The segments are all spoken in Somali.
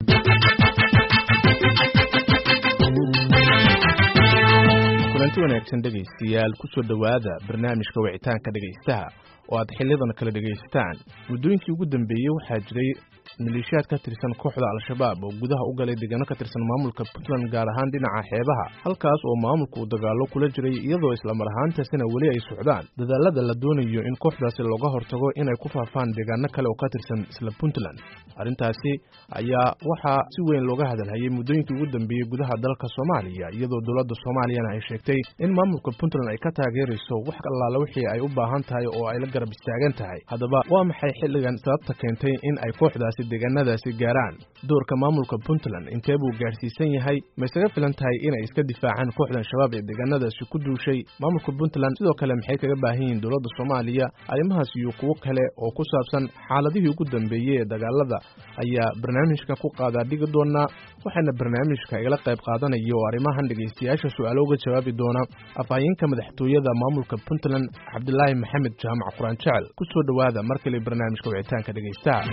kulanti wanaagsan dhegaystayaal kusoo dhowaada barnaamijka wicitaanka dhegaystaha oo aad xiliyadan kala dhegaysataan muddooyinkii ugu dambeeyey waxaa jiray maleeshiyaad ka tirsan kooxda al-shabaab oo gudaha u galay deegaano ka tirsan maamulka puntland gaar ahaan dhinaca xeebaha halkaas oo maamulku uu dagaallo kula jiray iyadoo islamar ahaantaasina weli ay socdaan dadaalada la doonayo in kooxdaasi looga hortago inay ku faafaan deegaano kale oo ka tirsan isla puntland arrintaasi ayaa waxaa si weyn looga hadalhayay muddooyinkii ugu dambeeyey gudaha dalka soomaaliya iyadoo dowladda soomaaliyana ay sheegtay in maamulka puntland ay ka taageerayso wax allaala wixii ay u baahan tahay oo ay la garab istaagan tahay haddaba waa maxay xilligan sababta keentay in ay kooxdaasi deegaanadaasi gaaraan doorka maamulka puntland intee buu gaadhsiisan yahay ma isaga filan tahay inay iska difaacaan kooxdan shabaab ee deegaanadaasi ku duushay maamulka puntland sidoo kale maxay kaga baahan yihiin dowladda soomaaliya arrimahaas iyo kuwo kale oo ku saabsan xaaladihii ugu dambeeyey ee dagaalada ayaa barnaamijka ku qaadaa dhigi doonaa waxaana barnaamijka igala qayb qaadanaya oo arrimahan dhegaystayaasha su-aalo uga jawaabi doona afhayeenka madaxtooyada maamulka puntland cabdilaahi maxamed jaamac quraan jecel ku soo dhowaada mar kale barnaamijka wicitaanka dhegaystaha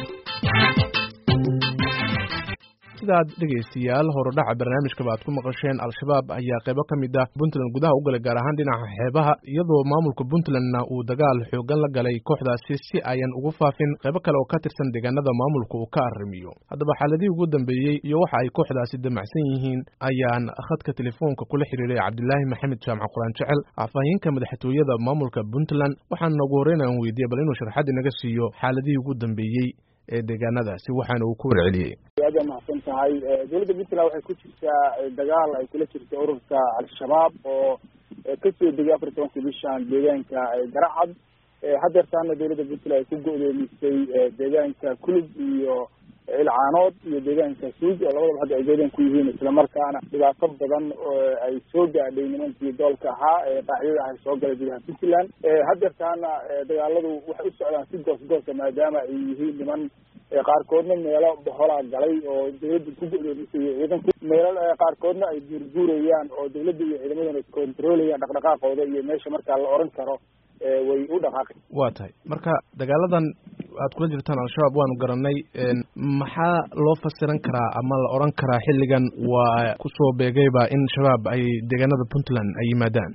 sidaad dhegaystayaal horudhaca barnaamijkaba aad ku maqasheen al-shabaab ayaa qaybo ka mid ah puntland gudaha u galay gaar ahaan dhinaca xeebaha iyadoo maamulka puntlandna uu dagaal xoogan la galay kooxdaasi si ayan ugu faafin qaybo kale oo ka tirsan deegaanada maamulka uu ka arrimiyo haddaba xaaladihii ugu dambeeyey iyo waxa ay kooxdaasi damacsan yihiin ayaan khadka telefoonka kula xiriiray cabdilaahi maxamed jaamac quraan jecel afhayeenka madaxtooyada maamulka puntland waxaana ugu horreyn aan weydiiyey bal inuu sharxad inaga siiyo xaaladihii ugu dambeeyey ee deegaanadaasi waxaana uu ku warceliyey aad waa mahadsan tahay dowladda puntland waxay ku jirtaa dagaal ay kula jirta ururka al-shabaab oo kasoo degay afar tobankii bishan deegaanka garacad hadeertaana dowladda puntland ay ku go-doomisay deegaanka kulub iyo ilcaanood iyo deegaanka suuj oo labadaba hadda ay deegaan ku yihiin islamarkaana dhibaato badan ay soo gaadhay nimankii doolka ahaa ee qaacidada ah soo galay gudaha puntland hadeertaana dagaaladu waxay u socdaan si goos goosa maadaama ay yihiin niman qaarkoodna meelo boholaa galay oo dawladda ku go-doomisay ciidanku meelo qaarkoodna ay guurguurayaan oo dawladda iyo ciidamaduna controlayaan dhaqdhaqaaqooda iyo meesha markaa la oran karo way u dhaqaaqi waa tahay marka dagaaladan aad kula jirtaan al-shabaab waanu garanay maxaa loo fasiran karaa ama la oran karaa xilligan waa kusoo beegayba in shabaab ay deegaanada puntland ay yimaadaan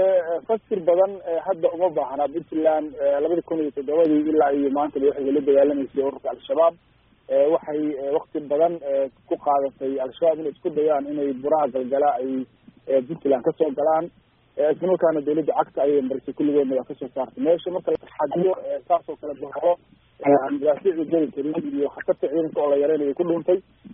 fasir badan hadda uma baahna puntland labada kun iyo toddobadii ilaa iyo maantaba waxay la dagaalamaysay ururka al-shabaab waxay wakti badan ku qaadatay al-shabaab inay isku dayaan inay buraha galgala ay puntland kasoo galaan isla markaana dawladda cagta ayay marisay kulligoodna waa kasoo saartay meesha marka laxadiyo saas oo kale bahalo madaafiicda geli karin iyo khatarta ciidanka oo la yareynayo ku dhuuntay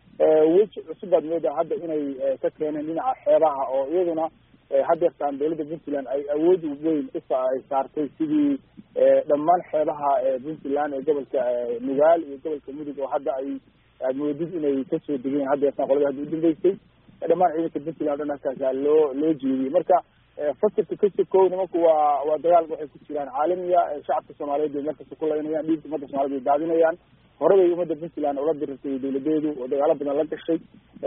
weji cusub baad moodaa hadda inay ka keeneen dhinaca xeebaha oo iyaduna hadeertaan dawladda puntland ay awood weyn ay saartay sidii dhammaan xeebaha puntland ee gobolka nugaal iyo gobolka mudug oo hadda ay aad moodid inay kasoo degeen hadeertaan qolada hadda udambeysay dhammaan ciidanka puntland o dhan halkaasa loo loo jeediyey marka fasirka kasi kow nimanku waa waa dagaal waxay ku jiraan caalamiya shacabka soomaaliyeed bay markasta ku laynayaan dhiigka ummadda somaliyed bay daadinayaan hore bay ummadda puntland ula dirirtay dawladeedu oo dagaalo badan la gashay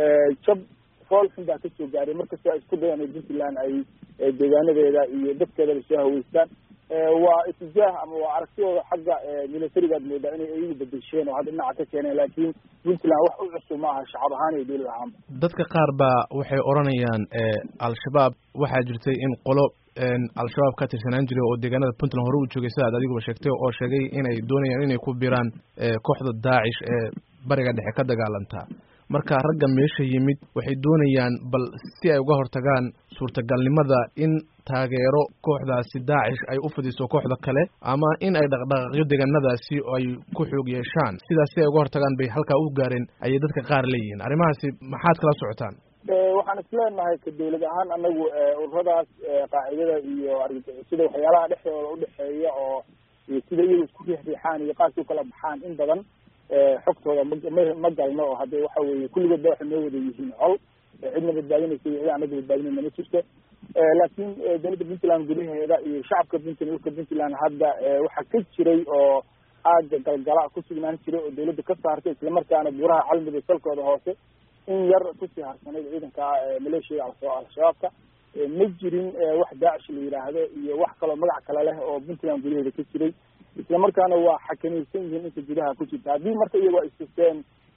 jab fool xun baa kasoo gaaray markasta isku dayaan puntland ay deegaanadeeda iyo dadkeedaba soo haweystaan waa itijaah ama waa aragtidooda xagga militarigaad moodaa inay iyagu bedesheen oo hadda dhinaca ka keeneen laakiin puntland wax u cusub ma aha shacab ahaan iyo dawlad ahaanba dadka qaar baa waxay odhanayaan al-shabaab waxaa jirtay in qolo al-shabaab ka tirsanaan jiray oo deegaanada puntland hore u joogay sida ad adiguba sheegtay oo sheegay inay doonayaan inay ku biraan kooxda daacish ee bariga dhexe ka dagaalantaa marka ragga meesha yimid waxay doonayaan bal si ay uga hortagaan suurtagalnimada in taageero kooxdaasi daacish ay u fidiso kooxda kale ama in ay dhaqdhaqaaqyo deegaanadaasi ay ku xoog yeeshaan sidaas si ay uga hortagaan bay halkaa u gaareen ayay dadka qaar leeyihiin arrimahaasi maxaad kala socotaan waxaan isleenahay ka dawlad ahaan anagu ururadaas qaacidada iyo sida waxyaalaha dhexdooda udhexeeya oo sida iyaga isku riixriixaan iyo qaarkii ukala baxaan in badan xogtooda ma ma galno oo hadda waxa weye kulligood ba waxay noo wada yihiin col cidna badbaadinaysa iyo cid anaga badbaadinayna ma jirto laakiin dawladda puntland gudaheeda iyo shacabka puntland dhulka puntland hadda waxaa ka jiray oo aaga galgala ku sugnaan jiray oo dawladda ka saartay islamarkaana buuraha calmudug salkooda hoose in yar kusii harsanayd ciidanka maleeshiyada al-shabaabka ma jirin wax daacish la yidhaahdo iyo wax kaloo magac kale leh oo puntland gudaheeda ka jiray islamarkaana waa xakamaysan yihiin inta gudaha ku jirta haddii marka iyagoo ay sisteen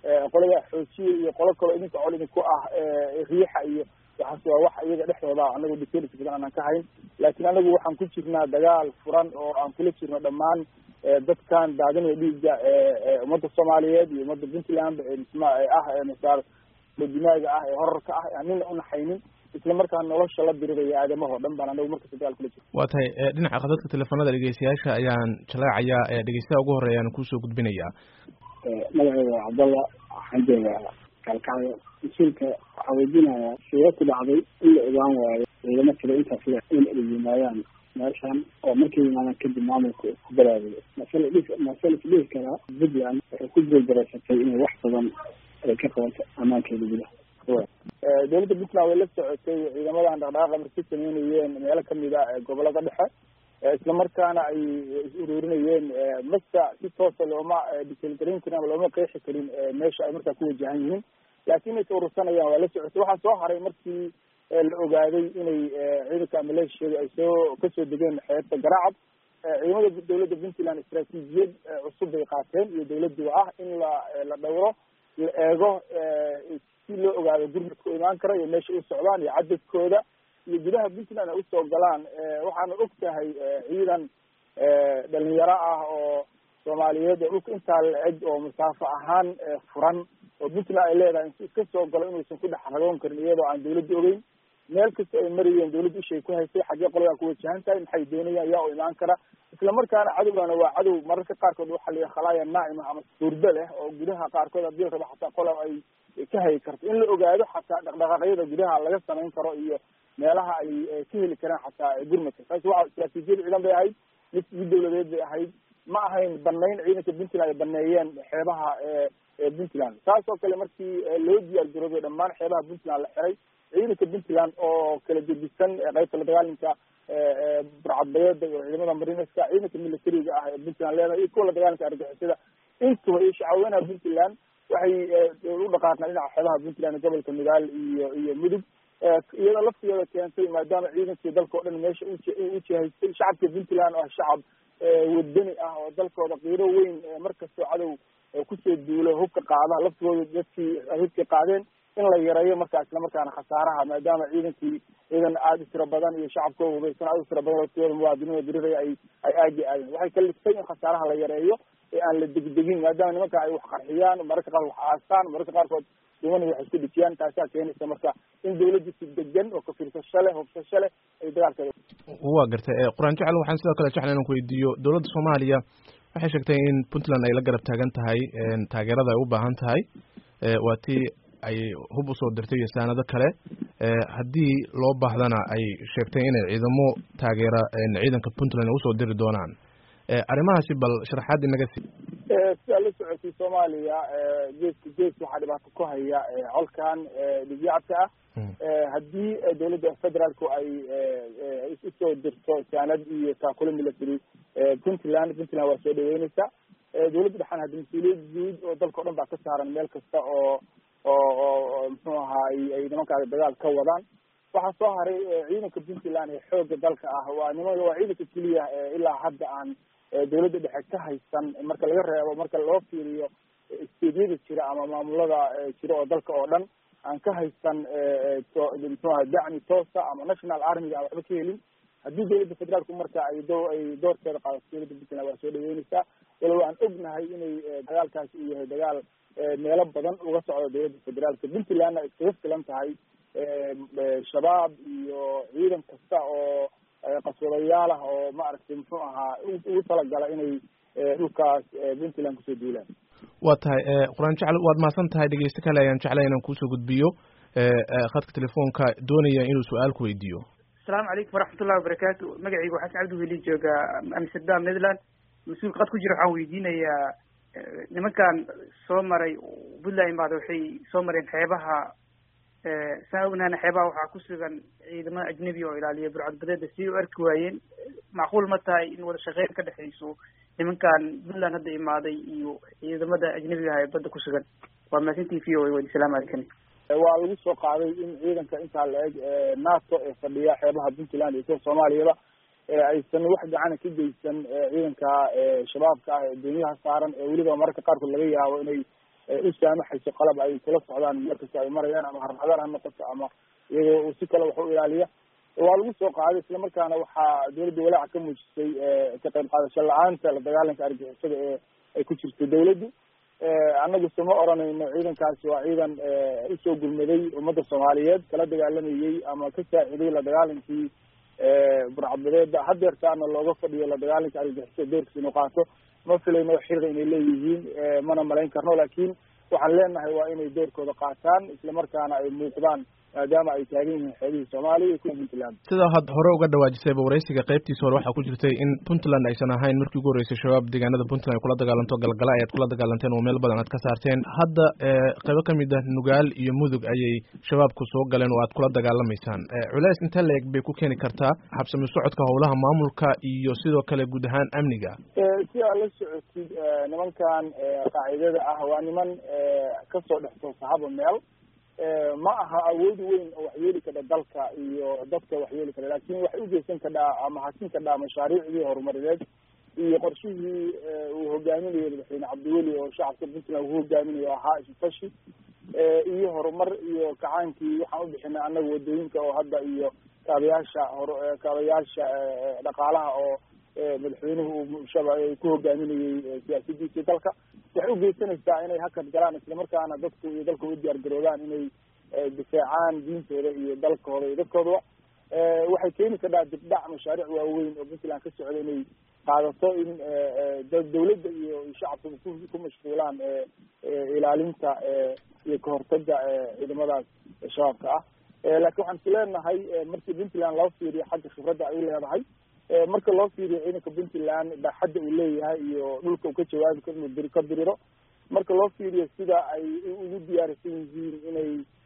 qolada xoojiye iyo qolo kaloo idinka col idinku ah riixa iyo waxaas waa wax iyaga dhexdooda anagu details badan aanan ka hayn laakiin anagu waxaan ku jirnaa dagaal furan oo aan kula jirno dhammaan dadkan daadinaya dhiigga ummadda soomaaliyeed iyo ummadda puntland msma ah masaar dimaaga ah ee horarka ah aan nina unaxaynin isla markaa nolosha la diriraya aadamahoo dhan baan anagu markasta dagaal kula jirno waa tahay dhinaca khadadka teleefanada dhegeystayaasha ayaan jaleecayaa dhegeystaha ugu horeya aan kusoo gudbinayaa magaceyga waa cabdalla waxaan joogaa kalkacyo mas-uulka waxaa weydiinayaa siga ku dhacday in la ogaan waayo ciidamo tiro intaas le in ay yimaadaan meeshan oo markay yimaadaan kadib maamulka ku balaabiyo masala dhis masala isdhihi karaa puntland waxay ku guuldareysatay inay wax badan ay ka qabato ammaankeeda gudaha dowladda puntland way la socotay ciidamadan dhaqdhaqaaqa markay sameynayeen meelo kamid a gobolada dhexe isla markaana ay is ururinayeen masa si toosa looma detailgarin karin ama looma qeexi karin meesha ay markaa ku wajahan yihiin laakiin ay urursanayaan waa la socotay waxaa soo haray markii la ogaaday inay ciidanka maleeshiyada ay soo kasoo degeen xeebta garacad ciidamada dowladda puntland istraatiijiyad cusub bay qaateen iyo dowladduba ah in la la dhowro la eego si loo ogaado gurmadka u imaan kara iyo meesha u socdaan iyo cadadkooda iyo gudaha puntland ay usoo galaan waxaana og tahay ciidan dhalinyaro ah oo soomaaliyeed oo dhulka intaa la-eg oo masaafo ahaan furan oo puntland ay leedahay insi iska soo galo inuusan ku dhex ragoon karin iyadoo aan dawladda ogeyn meel kasta ay marayeen dawladda ishay ku haysay xaggee qoladaa ku wajahan tahay maxay doonayaan yaa u imaan kara isla markaana cadowgana waa cadow mararka qaarkood waxaa la khalaaya naacima ama hurdo leh oo gudaha qaarkood haddii la rabo xataa qola ay ka hayi karto in la ogaado xataa dhaqdhaqaaqyada gudaha laga samayn karo iyo meelaha ay ka heli karaan xataa gurmadka taasi waa istraatiijiyad ciidan bay ahayd mid mid dawladeed bay ahayd ma ahayn banayn ciidanka puntland ay baneeyeen xeebaha puntland saas oo kale markii loo diyaar garoobay dhammaan xeebaha puntland la xiray ciidanka puntland oo kala gedisan qaybta la dagaalinka burcadbayeeda iyo ciidamada marineska ciidanka militariga ah ee puntland leedahay iyo kuwa la dagaalinka argixisada intuba iyo shacaweynaha puntland waxay u dhaqaaqaan dhinaca xeebaha puntland gobolka midaal iyo iyo mudug iyadoo laftigeeda keentay maadaama ciidankii dalka o dhan meesha ujihaystay shacabka puntland oo ah shacab wadani ah oo dalkooda qiiro weyn markastoo cadow kusoo duulo hubka qaada laftigooda dadkii hubkii qaadeen in la yareeyo markaa isla markaana khasaaraha maadaama ciidankii ciidan aada u tiro badan iyo shacabkoo hubaysan aada u tiro badan laftigooda muwaadiniinoo diriraya ay ay aagi aadeen waxay kaliftay in khasaaraha la yareeyo ee aan la degdegin maadaama nimanka ay wax qarxiyaan mararka qaar wax aastaan mararka qaarkood dumani wax isku dhijiyaan taasaa keenaysa marka in dawladda si degan oo kafiirsasho leh hubsasho leh ay dagaalkeeda waa gartay qur-aan jecel waxaan sidoo kale jecla inaan ku weydiiyo dowladda soomaaliya waxay sheegtay in puntland ay la garab taagan tahay taageerada ay u baahan tahay waa tii ay hub usoo dirtay iyo saanado kale haddii loo baahdana ay sheegtay inay ciidamo taageera ciidanka puntland ay usoo diri doonaan arrimahaasi bal sharaxaad inaga sii sidaa la socotay soomaaliya geeska gees waxaa dhibaato ku haya colkan dhigyacabka ah haddii dawladda federaalku ay usoo dirto saanad iyo taakule military puntland puntland waa soo dhaweyneysa dawladda dhexan hadda mas-uuliyad guud oo dalka o dhan baa ka saaran meel kasta oo oo oo muxuu ahaa ay nimankaas dagaal ka wadaan waxaa soo haray ciidanka puntland ee xooga dalka ah waa niman waa ciidanka keliya ilaa hadda aan dawladda dhexe ka haysan marka laga reebo marka loo fiiriyo steedyada jira ama maamulada jira oo dalka oo dhan aan ka haysan mxuaha dacmi toosa ama national armiga aan waxba ka helin haddii dawladda federaalku marka ay do ay doorkeeda qaadato dawladda puntland waa soo dhaweyneysaa walow aan ognahay inay dagaalkaasi uu yahay dagaal meelo badan uga socdo dawladda federaalka puntlandna iskaga filan tahay shabaab iyo ciidan kasta oo qaswadayaal ah oo maaragtay muxuu ahaa ugu talagala inay dhulkaas puntland kusoo duulaan waa tahay qur-aan jecel waad mahadsan tahay dhegeyste kale ayaan jeclay inaan kuusoo gudbiyo khadka telefoonka doonaya inuu su-aal ku weydiiyo asalaamu calaykum waraxmatullahi wabarakaatu magacaygu xasan cabdi weli jooga amsterdam netherland mas-uul qad ku jira waxaan weydiinayaa nimankan soo maray puntland imaada waxay soo mareen xeebaha saa ognaana xeebaha waxaa ku sugan ciidamada ajnebi oo ilaaliya burcadbadeeda si u arki waayeen macquul ma tahay in wada shaqeyn ka dhexayso nimankan puntland hadda imaaday iyo ciidamada ajnebiga ah ee badda ku sugan waa mahadsantii v o a wadi salaamu calaykum waa lagu soo qaaday in ciidanka intaa la eg nato ee fadhiya xeebaha puntland iyo kuwa soomaaliyaba aysan wax gacana ka geysan ciidanka shabaabka ah ee doonyaha saaran ee weliba mararka qaarkood laga yaabo inay u saamaxayso qalab ay kula socdaan meel kasta ay marayaan ama harmadar ha noqoto ama iyagoo si kale wax u ilaaliya waa lagu soo qaaday islamarkaana waxaa dawladda walaaca ka muujisay ka qayb qaadasho la-aanta la dagaalanka argixisada ee ay ku jirto dawladdu annagu sama oranayno ciidankaasi waa ciidan usoo gurmaday ummadda soomaaliyeed kala dagaalamayey ama ka saaciday la dagaalankii burcadbadeeda hadeertaana looga fadhiyo la dagaalanka argixisada doorkiisa inuu qaato ma filayno xiriir inay leeyihiin mana malayn karno laakiin waxaan leenahay waa inay doorkooda qaataan islamarkaana ay muuqdaan maadaama ay taagan yihiin xeebihii soomaaliya iyo kuwa puntland sida had hore uga dhawaajisayba waraysiga qaybtiisa hore waxaa ku jirtay in puntland aysan ahayn markii ugu horreysay shabaab deegaanada puntland ay kula dagaalanto galgala ayaad kula dagaalanteen oo meel badan aad ka saarteen hadda qaybo kamid ah nugaal iyo mudug ayay shabaabku soo galeen oo aad kula dagaalamaysaan culeys intee la-eg bay ku keeni kartaa habsami socodka howlaha maamulka iyo sidoo kale guud ahaan amniga si aad la socotid nimankan qaacidada ah waa niman kasoo dhex toosahaba meel ma aha awood weyn oo waxyeeli kadha dalka iyo dadka waxyeeli kadha laakin waxay ugeysan kadhaa ama hasin kadhaa mashaariicdii horumarineed iyo qorshihii uu hogaaminayo madaxweyne cabdiweli oo shacabka puntland uu hogaaminayo ahaa isutashi iyo horumar iyo kacaankii waxaan ubixinay annaga wadooyinka oo hadda iyo kaabayaasha hor kaabayaasha dhaqaalaha oo madaxweynuhu uu shaba ku hogaaminayey siyaasadiisii dalka waxay ugeysanaysaa inay hakad galaan islamarkaana dadku iyo dalka u diyaar garoobaan inay difaacaan diintooda iyo dalkooda iyo dadkoodaba waxay keeni kadhaa dibdhac mashaariic waaweyn oo puntland ka socda inay qaadato in dawladda iyo shacabka ku ku mashquulaan ilaalinta iyo kahortaga ciidamadaas shabaabka ah laakiin waxaan is leenahay markii puntland loo fiiriyo xagga khibradda ay leedahay marka loo fiiriyo ciidanka puntland baaxadda uu leeyahay iyo dhulka uu ka jawaabi karo inuu diri ka diriro marka loo fiiriyo sida ay ugu diyaarisan yihiin inay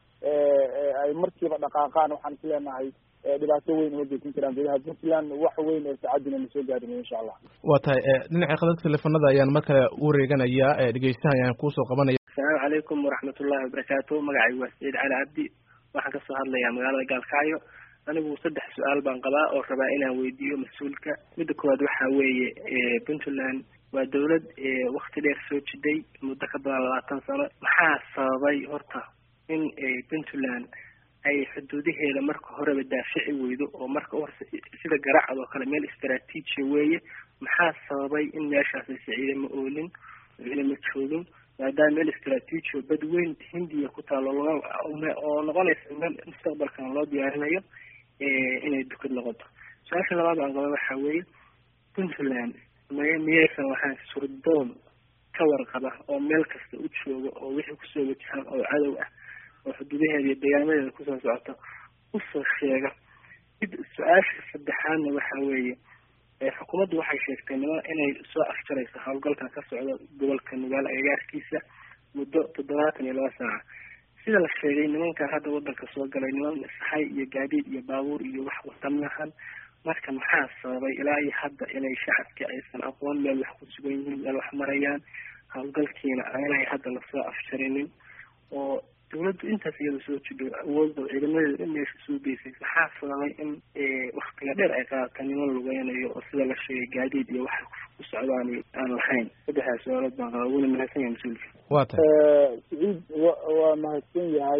ay markiiba dhaqaaqaan waxaan is leenahay dhibaato weyn uma geysan karaan gudaha puntland wax weyn oo saacadina na soo gaarinayo insha allah waa tahay dhinaca khadadka teleefanada ayaan mar kale u wareeganayaa dhegeystaha ayaan kuusoo qabanaya asalaamu calaykum waraxmatullahi wabarakaatu magacaygu waa saciid cali cabdi waxaan kasoo hadlayaa magaalada gaalkacyo anigu saddex su-aal baan qabaa oo rabaa inaan weydiiyo mas-uulka midda koowaad waxa weeye puntland waa dawlad wakti dheer soo jiday muddo ka badan labaatan sano maxaa sababay horta in puntland ay xuduudaheeda marka horeba daafici weydo oo marka uhorse sida garacad oo kale meel istraatiijia weeye maxaa sababay in meeshaas aysa ciidama oolin ciidama joogin maadaama meel istraatiiji bad weyn hindiya ku taalo oo noqonaysa meel mustaqbalkan loo diyaarinayo inay dukad noqoto su-aasha labaad aan qaba waxa weeye puntland may miyaysan lahayn surdoon ka warqaba oo meel kasta u jooga oo wixii kusoo wajahaan oo cadow ah oo xuduudaheeda iyo deegaamadeeda kusoo socota usoo sheega mid su-aasha saddexaadna waxa weeye xukuumaddu waxay sheegtay niman inay soo afjarayso howlgalkan ka socda gobolka nugaal agagaarkiisa muddo toddobaatan iyo laba saaca sida la sheegay nimankan hadda wadanka soo galay niman saxay iyo gaadiid iyo baabuur iyo wax wadamahan marka maxaa sababay ilaa iyo hadda inay shacabkii aysan aqoon meel wax ku sugan yihiin meel wax marayaan howlgalkiina aanay hadda lasoo afjarinin oo dawladdu intaas iyada soo jidho awoodda ciidamadeeda in meesha soo geysay maxaa sababay in waktiga dheer ay qaadata niman lugeynayo oo sida la sheegay gaadiid iyo waxa ku socdaan aan lahayn saddexdaas su-aalood baan qaba wuna mahadsan yahay mas-uulka waa tahay saciid wa waa mahadsan yahay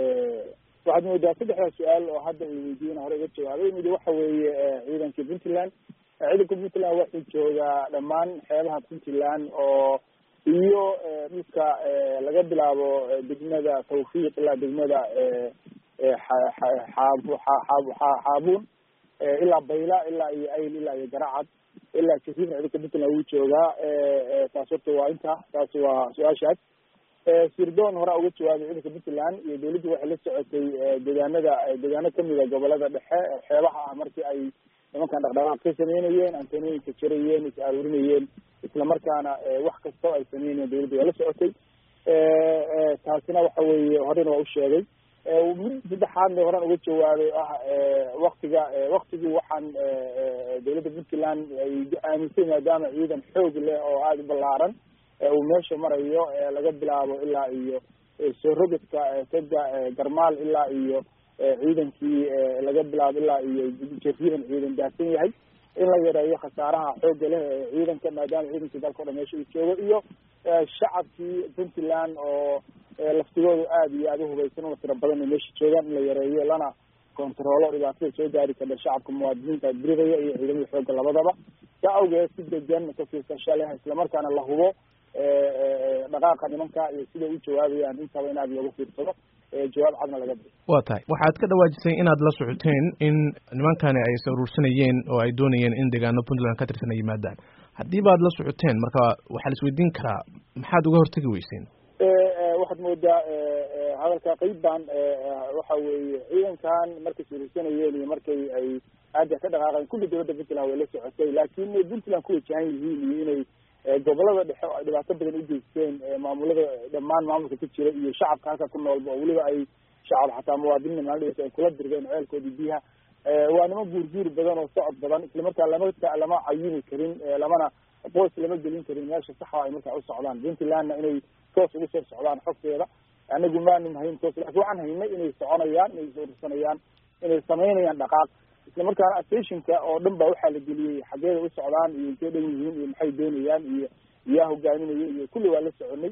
waxaad moodaa saddexdaa su-aal oo hadda ay weydiiyeen hore iga jawaabay mid waxa weeye ciidankii puntland ciidanka puntland waxuu joogaa dhammaan xeebaha puntland oo iyo dhulka laga bilaabo degmada tawfiiq ilaa degmada xaabuun ilaa bayla ilaa iyo ayl ilaa iyo garacad ilaa jasiirna ciidanka puntland wuu joogaa taas horta waa inta taas waa su-aashaas sirdoon horaa uga jawaabay ciidanka puntland iyo dawladdu waxay la socotay deegaanada deegaano kamida gobolada dhexe xeebaha ah markii ay nimankan dhaqdhaqaaq ka sameynayeen antanooyinka jarayeen is aruurinayeen isla markaana wax kastoo ay sameynayeen dawladda waa la socotay taasina waxa weeye horena waa u sheegay mid saddexaadna horaan uga jawaabay ah waktiga waktigii waxaan dawladda puntland ay aaminsay maadaama ciidan xoog leh oo aada u ballaaran uu meesha marayo laga bilaabo ilaa iyo soo rogadka taga garmaal ilaa iyo ciidankii laga bilaabo ilaa iyo jariidan ciidan daahsan yahay in la yareeyo khasaaraha xoogga leh ee ciidanka maadaama ciidankii dalka o dhan meesha uu joogo iyo shacabkii puntland oo laftigooda aada iyo aada uhubaysan una tiro badan ay meesha joogaan in la yareeyo lana kontaroolo dhibaatada soo gaari karta shacabka muwaadiniinta diridaya iyo ciidamada xoogga labadaba saa awgeed si degan ka fiirsasho leh islamarkaana la hubo dhaqaaqa nimanka iyo siday u jawaabayaan intaba in aada looga fiirsado jawaab cadna laga bixiyo wa tahay waxaad ka dhawaajisay inaad la socoteen in nimankani ay is aruursanayeen oo ay doonayeen in deegaano puntland ka tirsan ay yimaadaan haddii baad la socoteen marka waxaa la isweydiin karaa maxaad uga hortegi weyseen waxaad moodaa hadalka qeyb baan waxa weeye ciidankan markay suurursanayeen iyo markay ay aada ka dhaqaaqeen kulli dowladda puntland way la socotay laakiin inay puntland ku wajahan yihiin iyo inay gobolada dhexe oo ay dhibaato badan u geysteen maamulada dhammaan maamulka ka jira iyo shacabka halka ku noolba oo weliba ay shacab xataa muwaadiniina maaldhs ay kula dirgeen ceelkoodii biyaha waa niman guurguur badan oo socod badan islamarkaa lama lama cayini karin lamana qoys lama gelin karin meesha saxa ay markaa u socdaan puntlandna inay toos ugu soo socdaan xogteeda anagu maanu hayn toos lakin waxaan haynay inay soconayaan inay suursanayaan inay samaynayaan dhaqaaq islamarkaana stationka oo dhan ba waxaa la geliyey xageeda u socdaan iyo intay dhan yihiin iyo maxay doonayaan iyo yaa hogaaminaya iyo kulli waa la soconay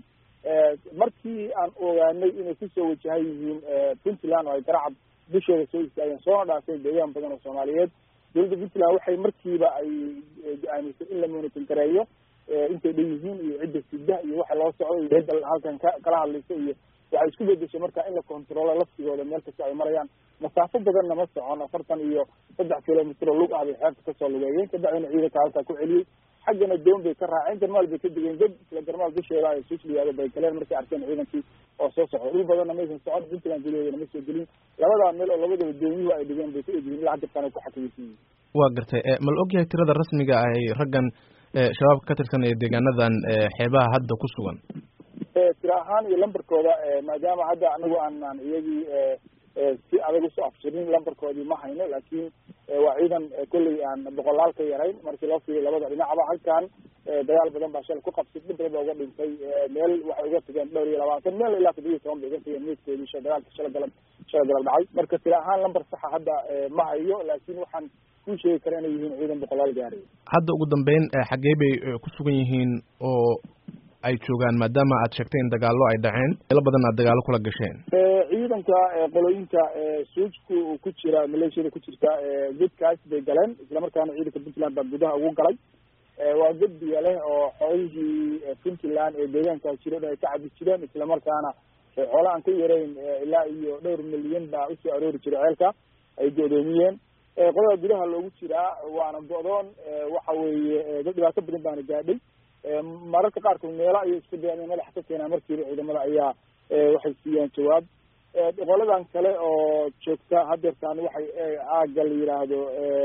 markii aan ogaanay inay kusoo wajahan yihiin puntland oo ay garacad dushooda soo istaageen soona dhaafeen deegaan badan oo soomaaliyeed dowladda puntland waxay markiiba ay go-aamisay in la monitor gareeyo intay dhan yihiin iyo cidda sida iyo waxa loo socdo iyo cidda halkan ka kala hadlaysa iyo waxay isku bedeshay marka in la controlo laftigooda meel kasta ay marayaan masaafo badanna ma socon afartan iyo saddex kilomitr oo lug ah bay xeebta kasoo lugeeyeen kadacdina ciidanka halkaa ku celiyey xaggana doon bay ka raaceen garmaal bay ka degeen dad isla garmaal dusheeda ay susliyaada bay galeen markay arkeen ciidankii oo soo socda dhul badanna maysan socon puntland gudaheedana ma soo gelin labadaa meel oo labadaba dooniyuhu ay dhigeen bay ku egyihiin ilaa hadirtaan ay ku xakamaysan yihiin waa gartay mal ogyahay tirada rasmiga ah ay raggan shabaabka ka tirsan ee deegaanadan xeebaha hadda ku sugan tira ahaan iyo lambarkooda maadaama hadda anagu aanaan iyagii si adag usoo afjirin lambarkoodii ma hayno laakiin waa ciidan kolley aan boqolaal ka yarayn markii loo fiiriyo labada dhinacba halkan dagaal badan baa shalay ku qabsay dhib badan baa uga dhintay meel waxay uga tageen dhowr iyo labaatan meel ilaa toddoba iyo toban bay uga tageen meydkoodii sha dagaalka shala galab shala galab dhacay marka tira ahaan lambar saxa hadda ma hayo laakiin waxaan kuu sheegi kara inay yihiin ciidan boqolaal gaaray hadda ugu dambeyn xaggee bay ku sugan yihiin oo ay joogaan maadaama aad sheegtay in dagaallo ay dhaceen meelo badan aad dagaallo kula gasheen ciidanka qolooyinka suujku ku jira maleeshiyada ku jirta godkaas bay galeen islamarkaana ciidanka puntland baa gudaha ugu galay waa god biya leh oo xoolihii puntland ee deegaankaas jira o dhan ay ka cabi jireen islamarkaana xoolo aan ka yarayn ilaa iyo dhowr milyan baa usoo aroori jiray ceelka ay go-doomiyeen qolada gudaha loogu jiraa waana go-doon waxa weeye dad dhibaato badan baana gaadhay mararka qaarkood meelo ayay isku dayaan in madaxa ka keenaa markiiba ciidamada ayaa waxay siiyeen jawaab qoladan kale oo joogta hadeertaan waxay aagga la yiraahdo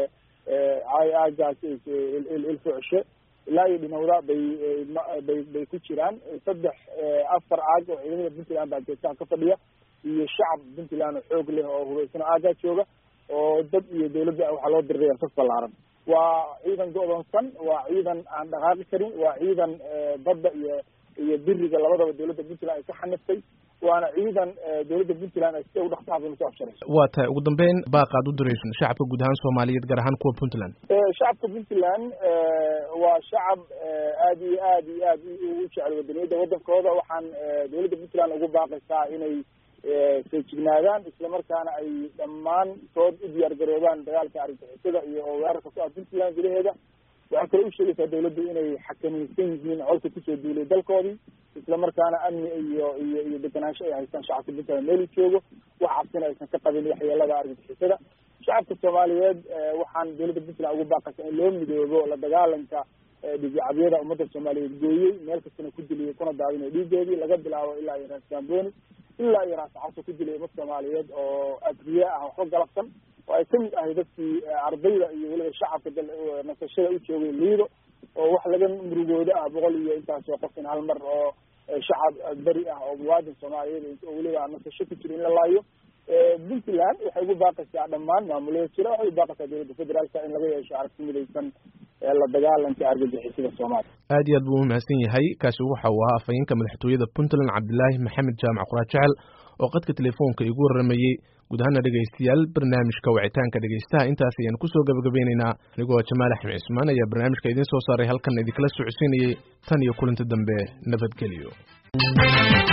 aagaas ilfucshe ilaa iyo dhinowda bay bay bay ku jiraan saddex afar aag oo ciidamada puntland baa geesaha ka fadhiya iyo shacab puntland oo xoog leh oo hubaysan oo aaggaa jooga oo dad iyo dawladda waxaa loo diray sas ballaaran waa ciidan go-doonsan waa ciidan aan dhaqaaqi karin waa ciidan badda iyo iyo biriga labadaba dawladda puntland ay ka xaniftay waana ciidan dawladda puntland ay sida ugu dhaqsaha badan usoo afsharayso waa tahay ugu dambeyn baaqaad u dirayso shacabka guud ahaan soomaaliyeed gaar ahaan kuwa puntland shacabka puntland waa shacab aad iyo aad iyo aad u jecel wadaniyadda waddankooda waxaan dawladda puntland ugu baaqaysaa inay feejignaadaan islamarkaana ay dhammaantood u diyaar garoobaan dagaalka argagixisada iyo weerarka ku ah puntland gudaheeda waxay kale u sheegaysaa dawladdu inay xakamaysan yihiin colka kusoo duulay dalkoodii islamarkaana amni iyo iyo iyo deganaansho ay haystaan shacabka puntland meel u joogo wax cabsina aysan ka qabin waxyeelada argagixisada shacabka soomaaliyeed waxaan dawladda puntland ugu baaqaysaa in loo midoobo la dagaalanka dhigicabyada ummadda soomaaliyeed gooyey meel kastana ku diliyay kuna daadinay dhiigoodii laga bilaabo ilaa iyo raas gamboni ilaa iyo raas caso ku dilay ummad soomaaliyeed oo adriye ah waxba galabsan oo ay kamid ahay dadkii ardayda iyo weliba shacabka nasashada u joogay liido oo wax laga murugooda ah boqol iyo intaasoo qof in hal mar oo shacab beri ah oo muwaadin soomaaliyeed oo weliba nasasho ku jira in la laayo puntland waxay ugu baaqaysaa dhammaan maamulada jira waxay ugu baaqaysaa dowladda federaalka in laga yeesho aragti midaysan la dagaalanka argagixisada soomaaliya aad iyo aad buu umahadsan yahay kaasi waxa uu ahaa afhayeenka madaxtooyada puntland cabdilaahi maxamed jaamac quraad jecel oo qadka telefoonka igu waramayey guud ahaana dhegaystayaal barnaamijka wicitaanka dhegaystaha intaas ayaan kusoo gabagabeyneynaa anigoo jamaal axmed cismaan ayaa barnaamijka idiin soo saaray halkan idinkala socodsiinayay tan iyo kulanti dambe nabadgelyo